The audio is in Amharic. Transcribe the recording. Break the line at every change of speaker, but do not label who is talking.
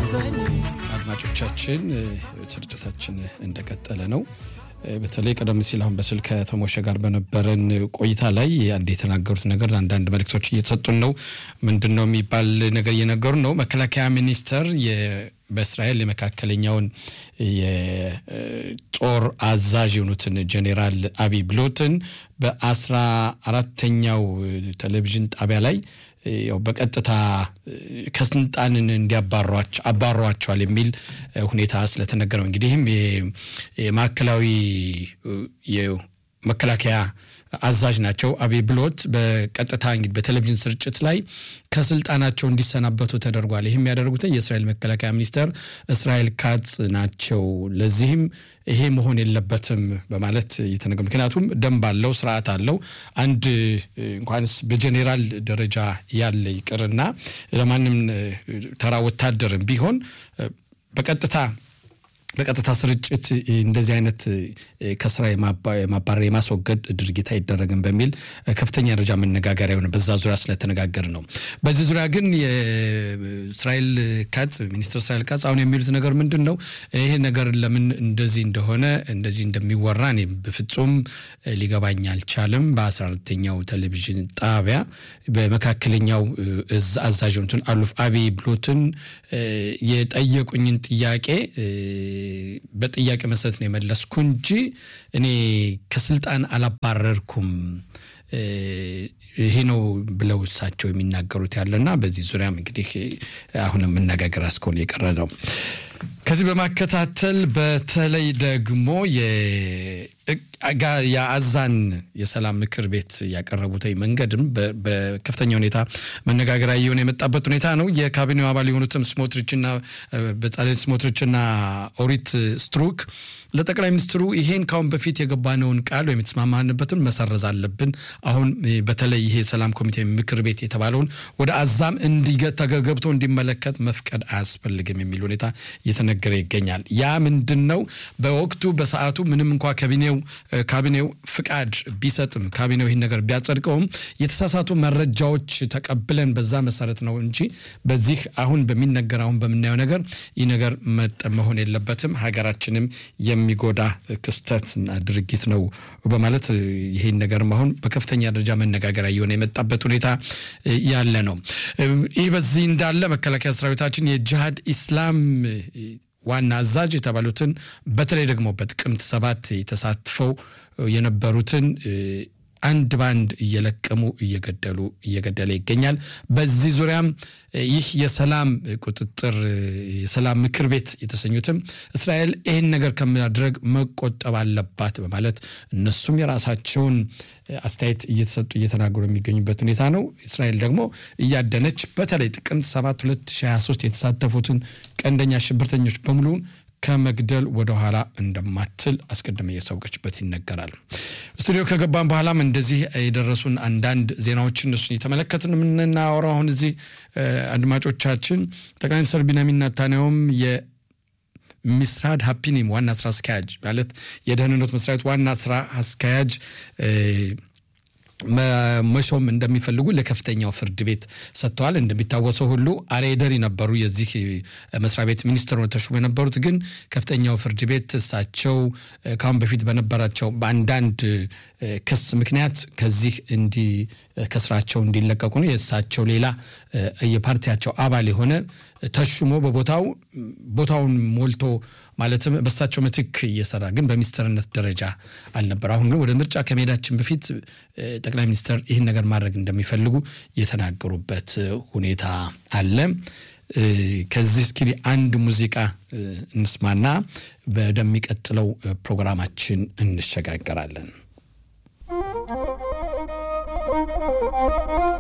አድማጮቻችን ስርጭታችን እንደቀጠለ ነው። በተለይ ቀደም ሲል አሁን በስልክ ከተሞሸ ጋር በነበረን ቆይታ ላይ አንድ የተናገሩት ነገር አንዳንድ መልእክቶች እየተሰጡን ነው። ምንድን ነው የሚባል ነገር እየነገሩ ነው። መከላከያ ሚኒስቴር በእስራኤል የመካከለኛውን የጦር አዛዥ የሆኑትን ጄኔራል አቢ ብሎትን በአስራ አራተኛው ቴሌቪዥን ጣቢያ ላይ ያው በቀጥታ ከስልጣንን እንዲያባሯቸዋል የሚል ሁኔታ ስለተነገረ ነው። እንግዲህም የማዕከላዊ መከላከያ አዛዥ ናቸው አቢ ብሎት በቀጥታ እንግዲህ በቴሌቪዥን ስርጭት ላይ ከስልጣናቸው እንዲሰናበቱ ተደርጓል። ይህም ያደረጉት የእስራኤል መከላከያ ሚኒስተር እስራኤል ካትዝ ናቸው። ለዚህም ይሄ መሆን የለበትም በማለት እየተነገሩ ምክንያቱም ደንብ አለው፣ ስርዓት አለው። አንድ እንኳንስ በጄኔራል ደረጃ ያለ ይቅርና ለማንም ተራ ወታደርም ቢሆን በቀጥታ በቀጥታ ስርጭት እንደዚህ አይነት ከስራ የማባረር የማስወገድ ድርጊት አይደረግም በሚል ከፍተኛ ደረጃ መነጋገሪያ የሆነ በዛ ዙሪያ ስለተነጋገር ነው። በዚህ ዙሪያ ግን የእስራኤል ካትዝ ሚኒስትር እስራኤል ካትዝ አሁን የሚሉት ነገር ምንድን ነው? ይሄ ነገር ለምን እንደዚህ እንደሆነ እንደዚህ እንደሚወራ እኔ በፍጹም ሊገባኝ አልቻልም። በአስራ አራተኛው ቴሌቪዥን ጣቢያ በመካከለኛው እዝ አዛዥ የሆኑትን አሉፍ አቢ ብሎትን የጠየቁኝን ጥያቄ በጥያቄ መሰረት ነው የመለስኩ እንጂ እኔ ከስልጣን አላባረርኩም ይሄ ነው ብለው እሳቸው የሚናገሩት ያለና በዚህ ዙሪያም እንግዲህ አሁንም መነጋገር እስከሆነ የቀረ ነው። ከዚህ በማከታተል በተለይ ደግሞ የአዛን የሰላም ምክር ቤት ያቀረቡት መንገድም በከፍተኛ ሁኔታ መነጋገሪያ እየሆነ የመጣበት ሁኔታ ነው። የካቢኔው አባል የሆኑትም ስሞትሪችና በጻሌል ስሞትሪችና ኦሪት ስትሩክ ለጠቅላይ ሚኒስትሩ ይሄን ካሁን በፊት የገባነውን ቃል ወይም የተስማማንበትን መሰረዝ አለብን። አሁን በተለይ ይሄ የሰላም ኮሚቴ ምክር ቤት የተባለውን ወደ አዛም ተገብቶ እንዲመለከት መፍቀድ አያስፈልግም የሚል ሁኔታ እየተነገረ ይገኛል። ያ ምንድን ነው? በወቅቱ በሰዓቱ ምንም እንኳ ካቢኔው ካቢኔው ፍቃድ ቢሰጥም ካቢኔው ይህን ነገር ቢያጸድቀውም የተሳሳቱ መረጃዎች ተቀብለን በዛ መሰረት ነው እንጂ በዚህ አሁን በሚነገር አሁን በምናየው ነገር ይህ ነገር መሆን የለበትም ሀገራችንም የሚጎዳ ክስተትና ድርጊት ነው በማለት ይህን ነገር አሁን በከፍተኛ ደረጃ መነጋገሪያ እየሆነ የመጣበት ሁኔታ ያለ ነው። ይህ በዚህ እንዳለ መከላከያ ሰራዊታችን የጅሃድ ኢስላም ዋና አዛዥ የተባሉትን በተለይ ደግሞ በጥቅምት ሰባት ተሳትፈው የነበሩትን አንድ ባንድ እየለቀሙ እየገደሉ እየገደለ ይገኛል። በዚህ ዙሪያም ይህ የሰላም ቁጥጥር የሰላም ምክር ቤት የተሰኙትም እስራኤል ይህን ነገር ከማድረግ መቆጠብ አለባት በማለት እነሱም የራሳቸውን አስተያየት እየተሰጡ እየተናገሩ የሚገኙበት ሁኔታ ነው። እስራኤል ደግሞ እያደነች በተለይ ጥቅምት 7 2023 የተሳተፉትን ቀንደኛ ሽብርተኞች በሙሉ ከመግደል ወደኋላ እንደማትል አስቀድመ እያሳወቀችበት ይነገራል። ስቱዲዮ ከገባን በኋላም እንደዚህ የደረሱን አንዳንድ ዜናዎችን እሱን የተመለከትን የምናወራው አሁን እዚህ አድማጮቻችን ጠቅላይ ሚኒስትር ቢንያሚን ኔታንያሁም ሚስራድ ሀፒኒም ዋና ስራ አስኪያጅ ማለት የደህንነት መስሪያ ቤት ዋና ስራ አስኪያጅ መሾም እንደሚፈልጉ ለከፍተኛው ፍርድ ቤት ሰጥተዋል። እንደሚታወሰው ሁሉ አሬደሪ ነበሩ የዚህ መስሪያ ቤት ሚኒስትር ተሾሞ የነበሩት ግን ከፍተኛው ፍርድ ቤት እሳቸው ከአሁን በፊት በነበራቸው በአንዳንድ ክስ ምክንያት ከዚህ እንዲ ከስራቸው እንዲለቀቁ ነው። የእሳቸው ሌላ የፓርቲያቸው አባል የሆነ ተሹሞ በቦታው ቦታውን ሞልቶ ማለትም በእሳቸው ምትክ እየሰራ ግን በሚኒስትርነት ደረጃ አልነበር። አሁን ግን ወደ ምርጫ ከመሄዳችን በፊት ጠቅላይ ሚኒስትር ይህን ነገር ማድረግ እንደሚፈልጉ የተናገሩበት ሁኔታ አለ። ከዚህ እስኪ አንድ ሙዚቃ እንስማና ወደሚቀጥለው ፕሮግራማችን እንሸጋገራለን።